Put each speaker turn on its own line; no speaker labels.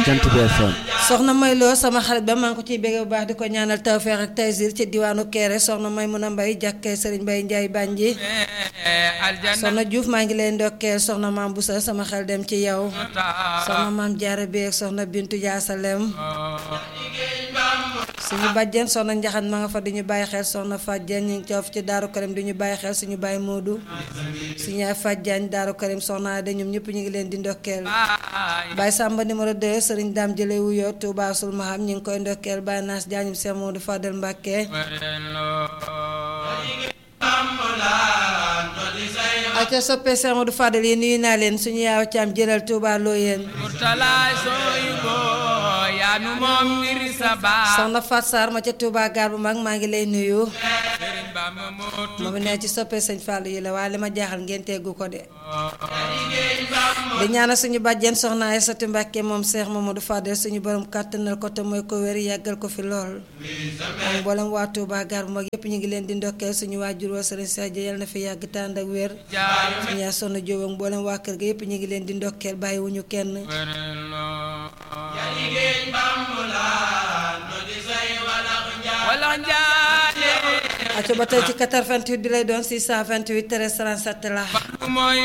Jant bi FM
soxna may loo sama xarit ba maa ngi ko ciy bégge bu baax di ko ñaanal tawfeex ak taysir ci diwaanu Kéré soxna may mun a mbay jàkkee sëriñ Mbay Njaay Bànji soxna Diouf maa ngi leen ndokkeel soxna maam Busa sama xel dem ci yow soxna maam Jaara beeg soxna Bintu Jaasalem suñu bàjjen soxna njaxan ma nga fa di ñu bàyyi xel soxna Fàjjen ñu ngi coof ci Daaru Karim di ñu bàyyi xel suñu bàyyi Moodu suñu yaay Fàjjaañ Daaru Karim soxna Ade ñoom ñëpp ñu ngi leen di ndokkeel Baye Samba numéro 2 Sëriñ Daam Jële wuyoo Touba sul maham ñu ngi koy ndokkeel Baye Naas Jaañum Seex Moodu Fadel Mbàkke aca soppee Seex Moodu Fadel yi nuyu naa leen suñu yaaw caam jëlal Touba loo yéen soxna Fat Sarr ma ca Touba gaar bu mag maa ngi lay nuyu moom ne ci soppee sëñ Fallou yi la waaye li ma jaaxal ngeen teggu ko de di ñaanal suñu bàjjen soxna Aysatu Mbàkke moom Seex Mamadou Fadel suñu borom kàttanal ko te mooy ko wér yàggal ko fi lool moom mboolem waa Touba gaar bu mag yépp ñu ngi leen di ndokkeel suñu waajur wa sëriñ Sadio yal na fi yàgg tànd ak wér suñu yaay soxna Jóob ak mboolem waa kër ga yépp ñu ngi leen di ndokkeel bàyyiwuñu kenn aco ba tey ci 88 bi lay doon 628 13 37 la